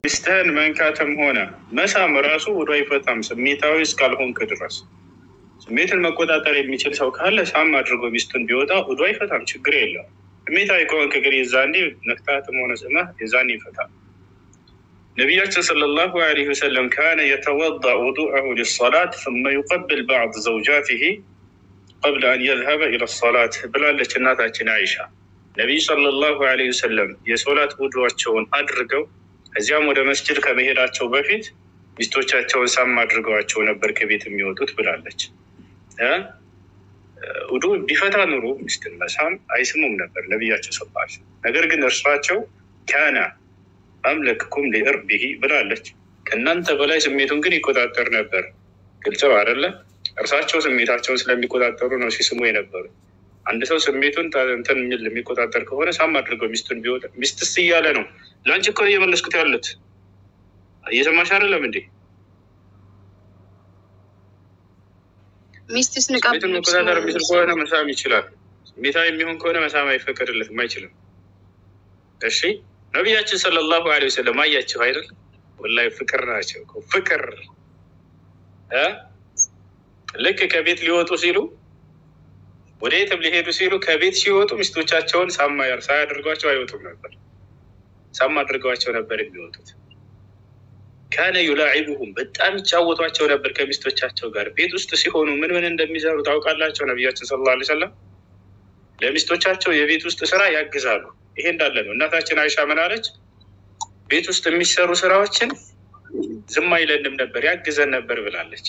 ሚስትህን መንካትም ሆነ መሳም ራሱ ውዱ አይፈታም፣ ስሜታዊ እስካልሆንክ ድረስ። ስሜትን መቆጣጠር የሚችል ሰው ካለ ሳም አድርጎ ሚስቱን ቢወጣ ውዱ አይፈታም፣ ችግር የለም። ስሜታዊ ከሆንክ ግን የዛኔ ነክታትም ሆነ ስመህ የዛኔ ይፈታል። ነቢያችን ሰለላሁ ዐለይሂ ወሰለም ካነ የተወደእ ውዱአሁ ሊሰላት ثመ ዩቀብል ባዕድ ዘውጃቲሂ ቀብለ አን የዝሀበ ኢለ ሰላት ብላለች እናታችን አይሻ። ነቢዩ ሰለላሁ ዐለይሂ ወሰለም የሶላት ውዱዋቸውን አድርገው ከዚያም ወደ መስጅድ ከመሄዳቸው በፊት ሚስቶቻቸውን ሳም አድርገዋቸው ነበር ከቤት የሚወጡት ብላለች። ውዱ ቢፈታ ኑሮ ሚስትን መሳም አይስሙም ነበር ነቢያቸው ሰባል። ነገር ግን እርሳቸው ካና አምለክኩም ሊእርቢሂ ብላለች። ከእናንተ በላይ ስሜቱን ግን ይቆጣጠር ነበር። ግልጽ ነው አይደለ? እርሳቸው ስሜታቸውን ስለሚቆጣጠሩ ነው ሲስሙ የነበሩ። አንድ ሰው ስሜቱን እንትን የሚል የሚቆጣጠር ከሆነ ሳም አድርገው ሚስቱን ቢወጣ ሚስትስ እያለ ነው። ለአንቺ እኮ ነው እየመለስኩት ያሉት። እየሰማሽ አይደለም እንዴ? ሚስትስ ስሜቱን መቆጣጠር የሚችል ከሆነ መሳም ይችላል። ስሜታዊ የሚሆን ከሆነ መሳም አይፈቀድለትም፣ አይችልም። እሺ ነቢያችን ሰለላሁ ዐለይሂ ወሰለም አያቸው አይደል? ወላሂ ፍቅር ናቸው እኮ ፍቅር እ ልክ ከቤት ሊወጡ ሲሉ ወደ የትም ሊሄዱ ሲሉ ከቤት ሲወጡ ሚስቶቻቸውን ሳማ ሳያደርጓቸው አይወጡም ነበር። ሳማ አድርገዋቸው ነበር የሚወጡት። ካነ ዩላዒቡሁም በጣም ይጫወቷቸው ነበር ከሚስቶቻቸው ጋር። ቤት ውስጥ ሲሆኑ ምን ምን እንደሚሰሩ ታውቃላቸው? ነቢያችን ሰለላሁ ዐለይሂ ወሰለም ለሚስቶቻቸው የቤት ውስጥ ስራ ያግዛሉ። ይሄ እንዳለ ነው። እናታችን አይሻ ምን አለች? ቤት ውስጥ የሚሰሩ ስራዎችን ዝም አይለንም ነበር ያግዘን ነበር ብላለች።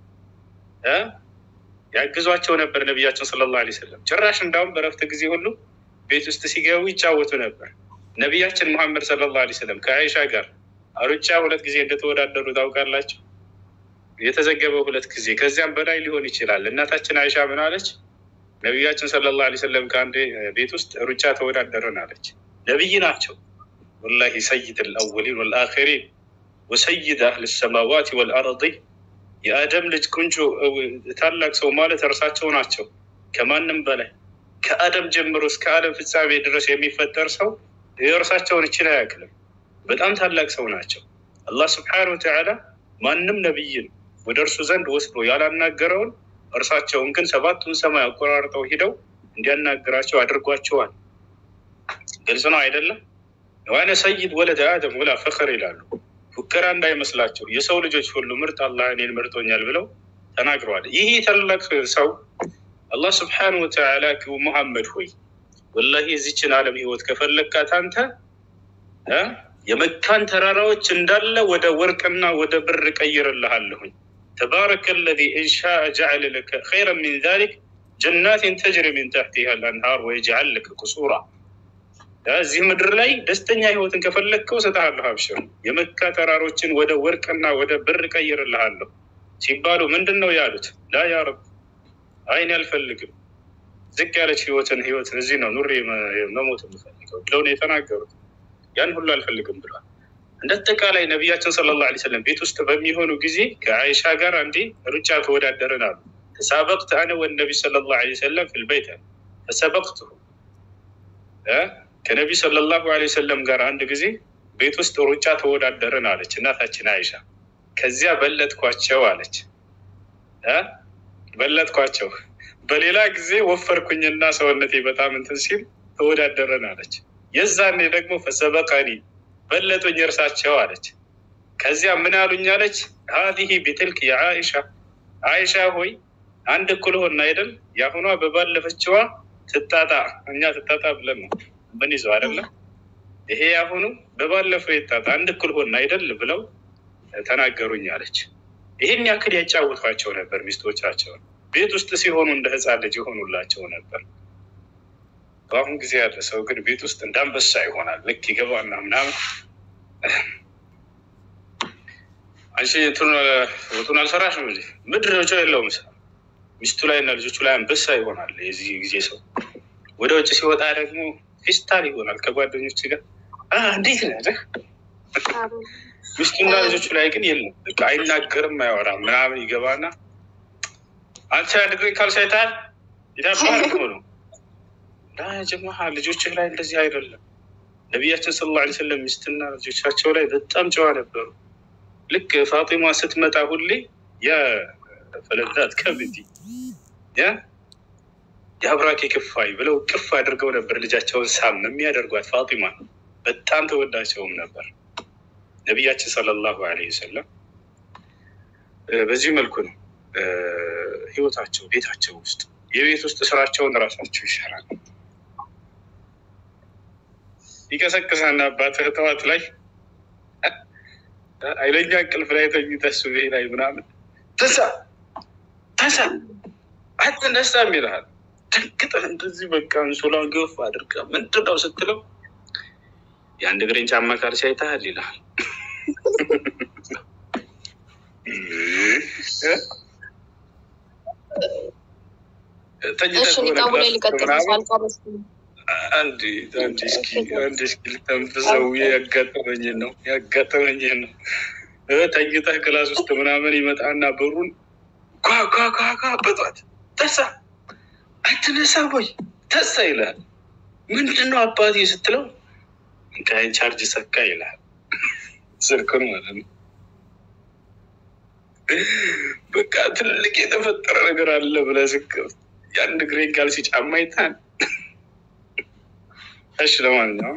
ያግዟቸው ነበር ነቢያችን ሰለላሁ ዐለይሂ ወሰለም። ጭራሽ እንዳውም በረፍት ጊዜ ሁሉ ቤት ውስጥ ሲገቡ ይጫወቱ ነበር። ነቢያችን ሙሐመድ ሰለላሁ ዐለይሂ ወሰለም ከአይሻ ጋር ሩጫ ሁለት ጊዜ እንደተወዳደሩ ታውቃላችሁ። የተዘገበው ሁለት ጊዜ ከዚያም በላይ ሊሆን ይችላል። እናታችን አይሻ ምን አለች? ነቢያችን ሰለላሁ ዐለይሂ ወሰለም ከአንድ ቤት ውስጥ ሩጫ ተወዳደርን አለች። ነቢይ ናቸው ወላሂ ሰይድ አልአወሊን ወልአኺሪን ወሰይድ አህል ሰማዋት ወልአርض የአደም ልጅ ቁንጮ ታላቅ ሰው ማለት እርሳቸው ናቸው። ከማንም በላይ ከአደም ጀምሮ እስከ ዓለም ፍጻሜ ድረስ የሚፈጠር ሰው የእርሳቸውን እችን አያክልም። በጣም ታላቅ ሰው ናቸው። አላህ ስብሐነሁ ወተዓላ ማንም ነቢይን ወደ እርሱ ዘንድ ወስዶ ያላናገረውን እርሳቸውን ግን ሰባቱን ሰማይ አቆራርጠው ሂደው እንዲያናግራቸው አድርጓቸዋል። ግልጽ ነው አይደለም? ዋነ ሰይድ ወለደ አደም ወላ ፈኸር ይላሉ። ፉከራ እንዳይመስላቸው የሰው ልጆች ሁሉ ምርጥ አላህ እኔን መርጦኛል ብለው ተናግረዋል። ይህ ታላቅ ሰው አላህ ስብሐነሁ ወተዓላ ሙሐመድ ሆይ ወላሂ የዚችን ዓለም ህይወት ከፈለግካት አንተ የመካን ተራራዎች እንዳለ ወደ ወርቅና ወደ ብር ቀይርልሃለሁኝ። ተባረከ ለዚ እንሻ ጀዐለ ለከ ኸይረን ሚን ዛሊክ ጀናትን ተጅሪ ሚን ተሕቲሃ ልአንሃር ወየጅዐል ለከ ቁሱራ እዚህ ምድር ላይ ደስተኛ ህይወትን ከፈለግከው እሰጥሃለሁ፣ አብሽር። የመካ ተራሮችን ወደ ወርቅና ወደ ብር ቀይርልሃለሁ ሲባሉ ምንድን ነው ያሉት? ላ ያ ረብ አይን አልፈልግም፣ ዝቅ ያለች ህይወትን ህይወትን እዚህ ነው ኑሬ መሞት የምፈልገው ብለው ነው የተናገሩት። ያን ሁሉ አልፈልግም ብሏል። እንደ አጠቃላይ ነቢያችን ሰለላሁ ዐለይሂ ወሰለም ቤት ውስጥ በሚሆኑ ጊዜ ከአይሻ ጋር አንዴ ሩጫ ተወዳደርን አሉ። ተሳበቅት አነ ወነቢ ሰለላሁ ዐለይሂ ወሰለም ፊልበይት ተሰበቅቱ ከነቢ ሰለላሁ ዐለይሂ ወሰለም ጋር አንድ ጊዜ ቤት ውስጥ ሩጫ ተወዳደርን አለች እናታችን አይሻ። ከዚያ በለጥኳቸው አለች እ በለጥኳቸው በሌላ ጊዜ ወፈርኩኝና ሰውነቴ በጣም እንትን ሲል ተወዳደረን አለች። የዛኔ ደግሞ ፈሰበቀኒ በለጡኝ እርሳቸው አለች። ከዚያ ምን አሉኝ አለች። ሀዚህ ቢትልክ የአይሻ አይሻ ሆይ አንድ እኩል ሆን አይደል? የአሁኗ በባለፈችዋ ትጣጣ እኛ ትጣጣ ብለን ነው ምን ይዘው አይደለም። ይሄ ያሁኑ በባለፈው የጣጣ አንድ እኩል ሆን አይደል ብለው ተናገሩኝ አለች። ይህን ያክል ያጫውቷቸው ነበር ሚስቶቻቸውን። ቤት ውስጥ ሲሆኑ እንደ ሕፃን ልጅ የሆኑላቸው ነበር። በአሁን ጊዜ ያለ ሰው ግን ቤት ውስጥ እንዳንበሳ ይሆናል። ልክ ይገባና ምናምን አንቺ ወጡን አልሰራሽም እንጂ ምድር ነው የለውም ሚስቱ ላይ እና ልጆቹ ላይ አንበሳ ይሆናል። የዚህ ጊዜ ሰው ወደ ውጭ ሲወጣ ደግሞ ፌስታል ይሆናል ከጓደኞች ጋር እንዴት ነህ ሚስቱና ልጆቹ ላይ ግን የለም። በቃ አይናገርም፣ አያወራም ምናምን ይገባና አንተ ድግሪ ካልሳይታል ይታባል ነው ጀማ ልጆችህ ላይ እንደዚህ አይደለም። ነቢያችን ስለ ላ ስለም ሚስትና ልጆቻቸው ላይ በጣም ጨዋ ነበሩ። ልክ ፋጢማ ስትመጣ ሁሌ ያ ፈለዛት ከብዲ ያ የአብራኬ ክፋይ ብለው ቅፍ አድርገው ነበር ልጃቸውን ሳም የሚያደርጓት ፋጢማ በጣም ተወዳቸውም ነበር። ነቢያችን ሰለላሁ ዐለይሂ ወሰለም በዚህ መልኩ ነው ህይወታቸው ቤታቸው ውስጥ የቤት ውስጥ ስራቸውን ራሳቸው ይሰራል። ይቀሰቅሳና አባትህ ጠዋት ላይ ኃይለኛ እንቅልፍ ላይ ተኝተህ ሱቤ ላይ ምናምን ተሳ ተሳ አትነሳም ይልሃል። ደንግጠህ እንደዚህ በቃ እንሶላን ገፍ አድርገህ ምንድን ነው ስትለው የአንድ እግሬን ጫማ ካልሲ አይተሃል ይልሃል። አንድ እስኪ ልተንፍሰው ያጋጠመኝን ነው ያጋጠመኝን ነው። ተኝተህ ክላስ ውስጥ ምናምን ይመጣና በሩን ኳኳኳኳ በጧት ተሳ አትነሳ ወይ ተሳ ይልሃል። ምንድን ነው አባቴ ስትለው እንካይን ቻርጅ ሰካ ይልሃል። ስልኩን ማለት ነው። በቃ ትልቅ የተፈጠረ ነገር አለ ብለህ ስከፍት የአንድ ግሬን ካልሲ ጫማ ይታል። እሺ ለማንኛውም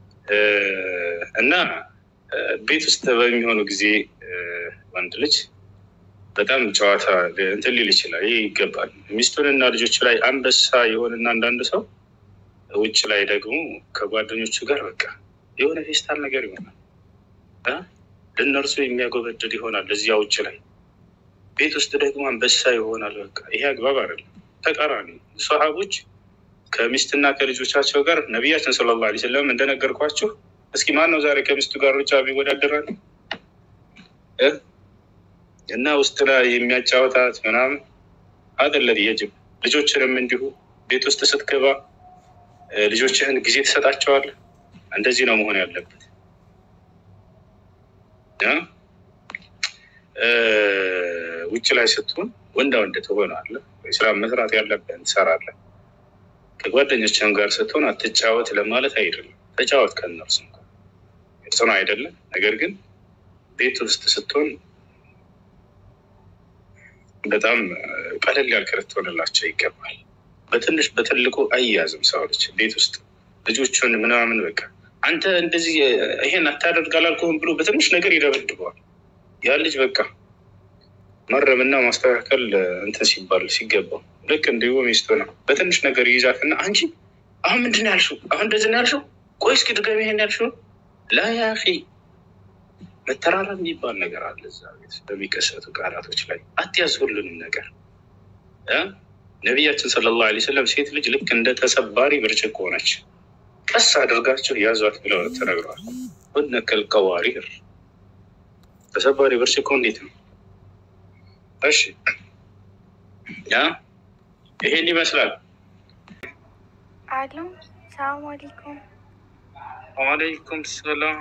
እና ቤት ውስጥ በሚሆኑ ጊዜ ወንድ ልጅ በጣም ጨዋታ እንትን ሊል ይችላል። ይህ ይገባል። ሚስቱንና ልጆቹ ላይ አንበሳ የሆንና አንዳንድ ሰው ውጭ ላይ ደግሞ ከጓደኞቹ ጋር በቃ የሆነ ፌስታል ነገር ይሆናል። ለእነርሱ የሚያጎበድድ ይሆናል እዚያ ውጭ ላይ ቤት ውስጥ ደግሞ አንበሳ ይሆናል። በቃ ይሄ አግባብ አይደለም። ተቃራኒ ሰሃቦች ከሚስትና ከልጆቻቸው ጋር ነቢያችን ሰለላሁ ዐለይሂ ወሰለም እንደነገርኳችሁ፣ እስኪ ማን ነው ዛሬ ከሚስቱ ጋር ሩጫ ቢወዳደራል እና ውስጥ ላይ የሚያጫወታት ምናምን አይደለም የጅብ ልጆችንም እንዲሁ ቤት ውስጥ ስትገባ ልጆችህን ጊዜ ትሰጣቸዋለህ። እንደዚህ ነው መሆን ያለበት። ውጭ ላይ ስትሆን ወንዳ ወንድ ትሆናለህ። ስራ መስራት ያለብህን ትሰራለህ። ከጓደኞችህም ጋር ስትሆን አትጫወት ለማለት አይደለም። ተጫወት ከእነርሱ ጋር እርሱ ነው አይደለም። ነገር ግን ቤት ውስጥ ስትሆን በጣም ቀለል ያልክ ልትሆንላቸው ይገባል። በትንሽ በትልቁ አያዝም ሰው ልጅ ቤት ውስጥ ልጆቹን ምናምን በቃ አንተ እንደዚህ ይሄን አታደርግ አላልኩህም ብሎ በትንሽ ነገር ይደበድበዋል። ያ ልጅ በቃ መረምና ማስተካከል እንትን ሲባል ሲገባው ልክ እንዲሁ ሚስቱ ነው በትንሽ ነገር ይይዛትና አንቺ አሁን ምንድን ነው ያልሽው? አሁን እንደዚህ ነው ያልሽው? ቆይ እስኪ ድገሚ ይሄን ያልሽው ላ ያ አኺ መተራረም የሚባል ነገር አለ እዛ ቤት በሚከሰቱ ቃላቶች ላይ አትያዝ ሁሉንም ነገር ነቢያችን ሰለላሁ ዐለይሂ ወሰለም ሴት ልጅ ልክ እንደ ተሰባሪ ብርጭቆ ነች። ቀስ አድርጋቸው ያዟት ብለው ተነግረዋል። ሁነከል ቀዋሪር ተሰባሪ ብርጭቆ እንዴት ነው? እሺ ያ ይሄን ይመስላል። አሎ ሰላም አለይኩም። ወአለይኩም ሰላም።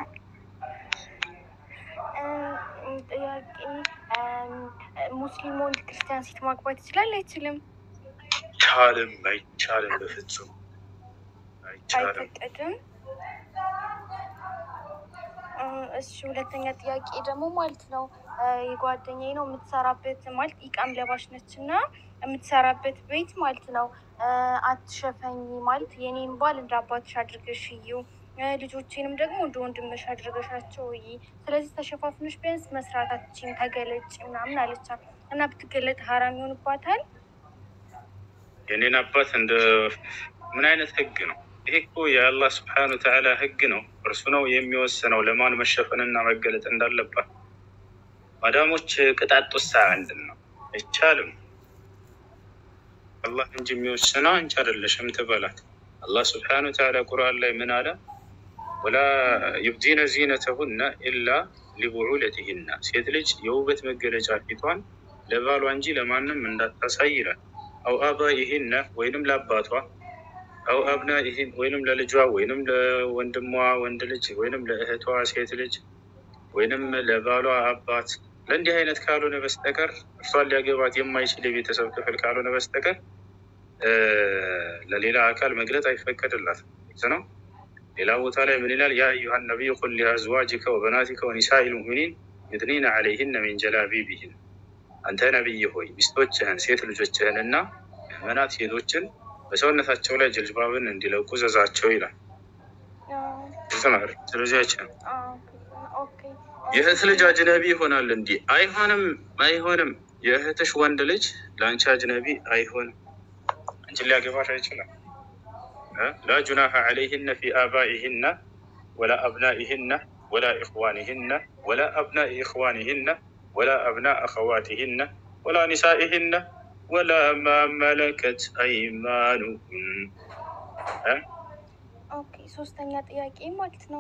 ጥያቄ ሙስሊም ወንድ ክርስቲያን ሴት ማግባት ይችላል አይችልም? አይቻልም፣ አይቻልም፣ በፍጹም አይቻልም። አይፈቀድም። እሺ ሁለተኛ ጥያቄ ደግሞ ማለት ነው የጓደኛዬ ነው የምትሰራበት ማለት ኢቃም ለባሽ ነች እና የምትሰራበት ቤት ማለት ነው አትሸፈኝ ማለት የኔን ባል እንደ አባትሽ አድርገሽ እዩ ልጆቼንም ደግሞ እንደ ወንድምሽ አድርገሻቸው እይ። ስለዚህ ተሸፋፍኖች ቢያንስ መስራታችን ተገለጭ ምናምን አለቻት እና ብትገለጥ ሀራም ይሆንባታል። የኔን አባት እንደ ምን አይነት ህግ ነው ይሄ? እኮ የአላህ ስብሐነ ወተዓላ ህግ ነው። እርሱ ነው የሚወስነው ለማን መሸፈንና መገለጥ እንዳለባት። ማዳሞች ቅጣት ውሳ ምንድን ነው? አይቻልም። አላህ እንጂ የሚወስነው አንቺ አይደለሽም ትበላት። አላህ ስብሐነ ወተዓላ ቁርአን ላይ ምን አለ? ወላ ዩብዲነ ዚነተሁነ ኢላ ሊቡዑለቲሂና ሴት ልጅ የውበት መገለጫ ፊቷን ለባሏ እንጂ ለማንም እንዳታሳይ ይላል። አው አባኢሂነ ወይንም ለአባቷ፣ አው አብናኢሂን ወይንም ለልጇ፣ ወይንም ለወንድሟ ወንድ ልጅ፣ ወይንም ለእህቷ ሴት ልጅ፣ ወይንም ለባሏ አባት። ለእንዲህ አይነት ካልሆነ በስተቀር እርሷን ሊያገባት የማይችል የቤተሰብ ክፍል ካልሆነ በስተቀር ለሌላ አካል መግለጥ አይፈቀድላትም ነው። ሌላ ቦታ ላይ ምን ይላል? ያ አዩሃ ነቢይ ቁል ሊአዝዋጅከ ወበናቲከ ወኒሳኢ ልሙእሚኒን ዩድኒነ ዐለይሂነ ሚን ጀላቢቢሂን አንተ ነቢይ ሆይ ሚስቶችህን ሴት ልጆችህን እና ምዕመናት ሴቶችን በሰውነታቸው ላይ ጅልባብን እንዲለቁ ዘዛቸው ይላል። ስለዚህ አይችልም። የእህት ልጅ አጅነቢ ይሆናል እንዲህ አይሆንም፣ አይሆንም። የእህትሽ ወንድ ልጅ ለአንቺ አጅነቢ አይሆንም። አንቺን ሊያገባሽ አይችልም። ላ ጁናሐ ዐለይሂነ ፊ አባኢሂነ ወላ አብናኢሂነ ወላ ኢኽዋኒሂነ ወላ አብናኢ ኢኽዋኒሂነ ወላ አብና አኸዋቲሂነ ወላ ኒሳኢሂነ ወላ ማ መለከት አይማኑሁን። ኦኬ ሶስተኛ ጥያቄ ማለት ነው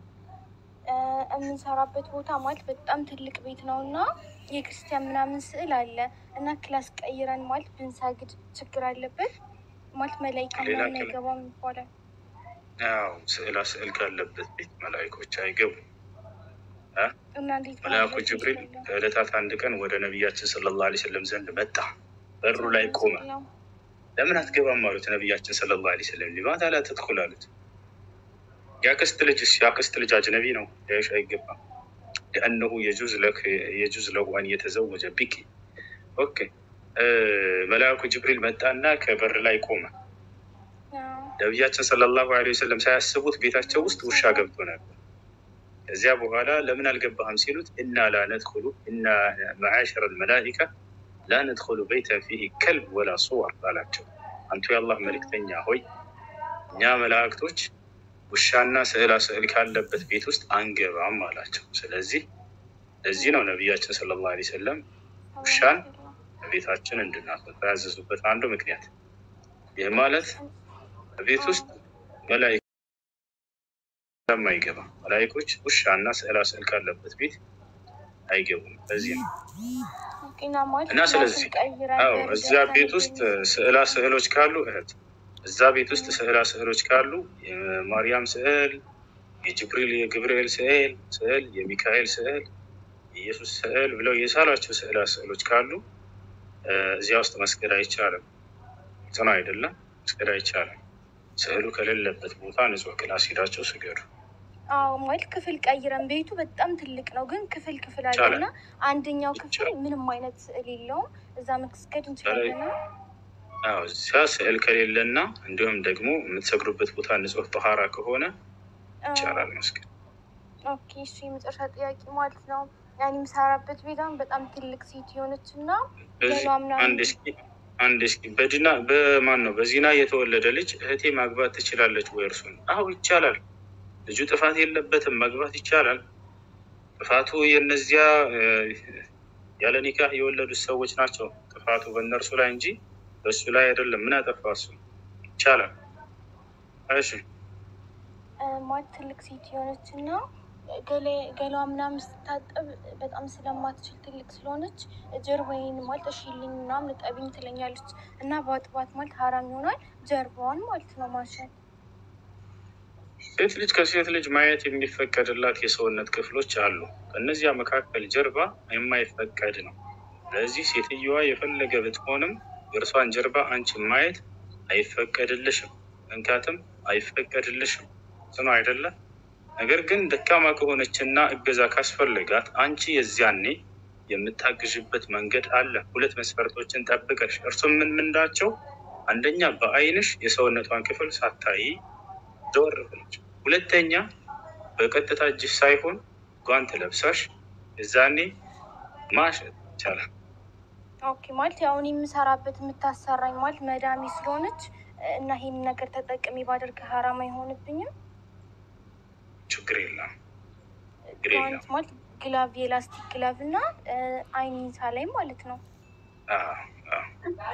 የምንሰራበት ቦታ ማለት በጣም ትልቅ ቤት ነው እና የክርስቲያን ምናምን ስዕል አለ እና ክላስ ቀይረን ማለት ብንሰግድ ችግር አለበት ማለት መላይካ ምናምን አይገባም ይባላል። ያው ስዕላ ስዕል ካለበት ቤት መላይኮች አይገቡም። እና እንዴት መልአኩ ጅብሪል ከዕለታት አንድ ቀን ወደ ነቢያችን ሰለላሁ ዐለይሂ ወሰለም ዘንድ መጣ። በሩ ላይ ቆመ። ለምን አትገባም አሉት። ነቢያችን ሰለላሁ ዐለይሂ ወሰለም ሊማታ ላ ተድኹል አሉት። የአክስት ልጅስ የአክስት ልጅ አጅነቢ ነው ሊያይሽ አይገባም። ሊአነሁ የጁዝ ለሁ አን የተዘወጀ ቢኪ። ኦኬ መልአኩ ጅብሪል መጣና ከበር ላይ ቆመ። ነቢያችን ሰለላሁ ዐለይሂ ወሰለም ሳያስቡት ቤታቸው ውስጥ ውሻ ገብቶ ነበር። ከዚያ በኋላ ለምን አልገባህም ሲሉት እና ላ ነድኹሉ እና መዓሸረ ልመላኢካ ላ ነድኹሉ በይተን ፊህ ከልብ ወላ ሱወር አላቸው። አንቱ የአላህ መልእክተኛ ሆይ እኛ መላእክቶች ውሻና ስዕላ ስዕል ካለበት ቤት ውስጥ አንገባም አላቸው። ስለዚህ ለዚህ ነው ነቢያችን ሰለላሁ ዐለይሂ ወሰለም ውሻን ቤታችን እንድናስወጣ ያዘዙበት አንዱ ምክንያት። ይህ ማለት ቤት ውስጥ መላኢካ ስለማይገባ መላኢኮች ውሻና ስዕላ ስዕል ካለበት ቤት አይገቡም። በዚህ ነው እና ስለዚህ አዎ እዚያ ቤት ውስጥ ስዕላ ስዕሎች ካሉ እህት እዛ ቤት ውስጥ ስዕላ ስዕሎች ካሉ የማርያም ስዕል፣ የጅብሪል የገብርኤል ስዕል ስዕል፣ የሚካኤል ስዕል፣ የኢየሱስ ስዕል ብለው የሳሏቸው ስዕላ ስዕሎች ካሉ እዚያ ውስጥ መስገድ አይቻልም። ጽና አይደለም መስገድ አይቻልም። ስዕሉ ከሌለበት ቦታ ንጹህ ክላስ ሄዳቸው ስገዱ። አዎ ማለት ክፍል ቀይረን ቤቱ በጣም ትልቅ ነው፣ ግን ክፍል ክፍል አለና አንደኛው ክፍል ምንም አይነት ስዕል የለውም። እዛ መስገድ እንችላለን። አዎ እዚያ ስዕል ከሌለና እንዲሁም ደግሞ የምትሰግዱበት ቦታ ንጹህ ጠሃራ ከሆነ ይቻላል መስገድ። ኦኬ እሱ የመጨረሻ ጥያቄ ማለት ነው። ያን የምሰራበት ቤት አሁን በጣም ትልቅ ሴት የሆነች እና አንድ እስኪ አንድ እስኪ በድና በማን ነው በዚና የተወለደ ልጅ እህቴ ማግባት ትችላለች ወይ? እርሱን አዎ ይቻላል። ልጁ ጥፋት የለበትም፣ መግባት ይቻላል። ጥፋቱ የነዚያ ያለ ኒካህ የወለዱት ሰዎች ናቸው። ጥፋቱ በእነርሱ ላይ እንጂ በእሱ ላይ አይደለም። ምን ያጠፋ እሱ? ይቻላል። እሺ ማለት ትልቅ ሴት የሆነች እና ገሏ ምናምን ስታጠብ በጣም ስለማትችል ትልቅ ስለሆነች ጀርባዬን ማለት እሺልኝ ምናምን እጠቢኝ ትለኛለች እና በአጥባት ማለት ሀራም ይሆናል። ጀርባዋን ማለት ነው ማሸት። ሴት ልጅ ከሴት ልጅ ማየት የሚፈቀድላት የሰውነት ክፍሎች አሉ። ከእነዚያ መካከል ጀርባ የማይፈቀድ ነው። ስለዚህ ሴትየዋ የፈለገ ብትሆንም የእርሷን ጀርባ አንቺ ማየት አይፈቀድልሽም፣ መንካትም አይፈቀድልሽም። ጽኑ አይደለም። ነገር ግን ደካማ ከሆነችና እገዛ ካስፈለጋት አንቺ የዚያኔ የምታግዥበት መንገድ አለ። ሁለት መስፈርቶችን ጠብቀሽ እርሱም ምን ምንዳቸው? አንደኛ በአይንሽ የሰውነቷን ክፍል ሳታይ ዘወር ብለሽ፣ ሁለተኛ በቀጥታ እጅሽ ሳይሆን ጓንት ለብሳሽ የዛኔ ማሸት ይቻላል። ኦኬ ማለት ያሁን የምሰራበት የምታሰራኝ ማለት መዳሜ ስለሆነች እና ይሄን ነገር ተጠቅሜ ባደርግ ሀራም አይሆንብኝም? ችግር የለም ችግር ጓንት የለም። ማለት ግላቭ የላስቲክ ግላቭ እና አይኒሳ ላይ ማለት ነው። አዎ፣ አዎ።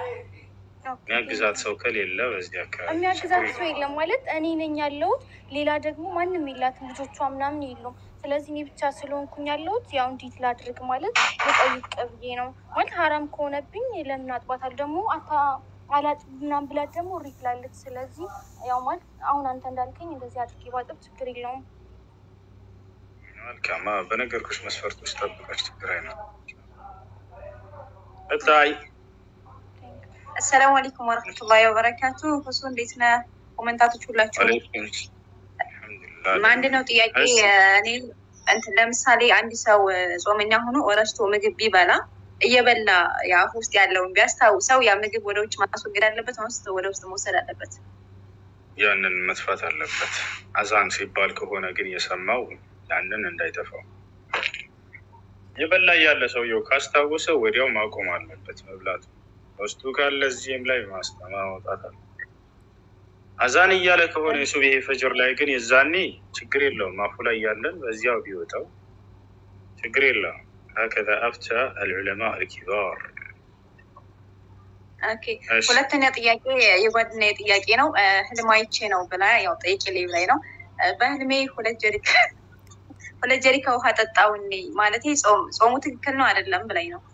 የሚያግዛት ሰው ከሌለ በዚህ አካባቢ የሚያግዛት ችግር ሰው የለም ማለት እኔ ነኝ ያለሁት። ሌላ ደግሞ ማንም የላትም፣ ልጆቿ ምናምን የሉም። ስለዚህ እኔ ብቻ ስለሆንኩኝ ያለሁት ያው እንዴት ላድርግ ማለት ልጠይቅ ብዬ ነው። ማለት ሀራም ከሆነብኝ ለምን አጥባታል ደግሞ አታ አላጥ ምናምን ብላት ደግሞ እሪ ትላለች። ስለዚህ ያው ማለት አሁን አንተ እንዳልከኝ እንደዚህ አድርጌ ባጥብ ችግር የለውም። መልካም። አዎ፣ በነገርኩሽ መስፈርቶች ጠብቀሽ ችግር አይነት እታይ አሰላሙ አለይኩም ወረህመቱላሂ ወበረካቱ። ሁሱ እንዴት ነህ? ኮመንታቶች ሁላችሁ አለይኩም አንድ ነው ጥያቄ። እሺ። እኔ እንትን ለምሳሌ አንድ ሰው ጾመኛ ሆኖ ረስቶ ምግብ ቢበላ እየበላ የአፍ ውስጥ ያለውን ቢያስታውሰው ያ ምግብ ወደ ውጭ ማስወገድ አለበት ወይስ ወደ ውስጥ መውሰድ አለበት? ያንን መጥፋት አለበት። አዛን ሲባል ከሆነ ግን የሰማው ያንን እንዳይተፋው የበላ ያለ ሰውየው ካስታወሰ ወዲያው ማቆም አለበት መብላቱ። ውስጡ ካለ እዚህም ላይ ማስጠማ ማውጣት አለ። አዛን እያለ ከሆነ የሱብሄ ፈጅር ላይ ግን የዛኔ ችግር የለውም። አፉ ላይ ያለን በዚያው ቢወጣው ችግር የለውም። ሀከዛ አፍታ አልዑለማ አልኪባር። ኦኬ። ሁለተኛ ጥያቄ የጓደኛዬ ጥያቄ ነው። እ፣ ህልም አይቼ ነው ብላ ያው ጠይቄ ሌብ ላይ ነው እ፣ በህልሜ ሁለት ጀሪካ ሁለት ጀሪካ ውሃ ጠጣውኔ ማለት ጾሙ ትክክል ነው አይደለም ብላኝ ነው።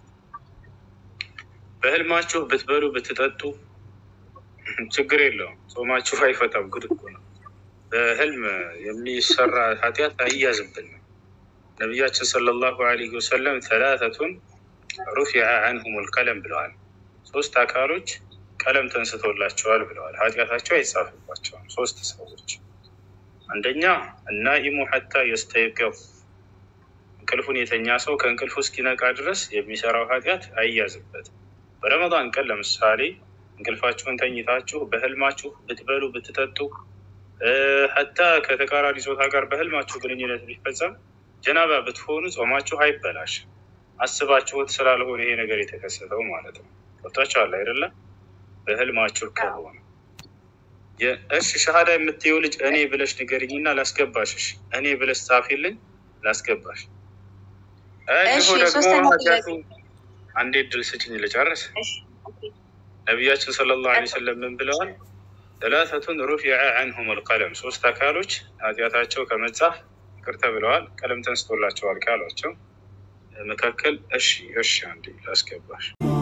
በህልማችሁ ብትበሉ ብትጠጡ ችግር የለውም። ጾማችሁ አይፈታም። ጉድ እኮ ነው። በህልም የሚሰራ ኃጢአት አይያዝብንም። ነቢያችን ሰለላሁ ዐለይሂ ወሰለም ተላተቱን ሩፊዐ አንሁም ልቀለም ብለዋል። ሶስት አካሎች ቀለም ተንስቶላቸዋል ብለዋል። ኃጢአታቸው አይጻፍባቸውም። ሶስት ሰዎች አንደኛ እናኢሙ ሐታ የስተይቀፍ እንቅልፉን የተኛ ሰው ከእንቅልፉ እስኪነቃ ድረስ የሚሰራው ኃጢአት አይያዝበትም። በረመዳን ቀን ለምሳሌ እንቅልፋችሁን ተኝታችሁ በህልማችሁ ብትበሉ ብትጠጡ ሐታ ከተቃራኒ ጾታ ጋር በህልማችሁ ግንኙነት ቢፈጸም ጀናባ ብትሆኑ ጾማችሁ አይበላሽም። አስባችሁት ስላልሆነ ይሄ ነገር የተከሰተው ማለት ነው። ገብታችኋል አይደለም? በህልማችሁ ከሆነ እሺ፣ ሸሃዳ የምትየው ልጅ እኔ ብለሽ ንገሪኝና ላስገባሽ። እሺ፣ እኔ ብለሽ ጻፊልኝ ላስገባሽ። እንዲሁ ደግሞ ኃጢአቱ አንዴ ድል ስጭኝ ልጨርስ። ነቢያችን ሰለላሁ ዐለይሂ ወሰለም ምን ብለዋል? ሰላሰቱን ሩፊዐ አንሁም አልቀለም፣ ሶስት አካሎች ኃጢአታቸው ከመጻፍ ይቅር ተብለዋል፣ ቀለም ተንስቶላቸዋል ካሏቸው መካከል እሺ እሺ አንዴ ላስገባሽ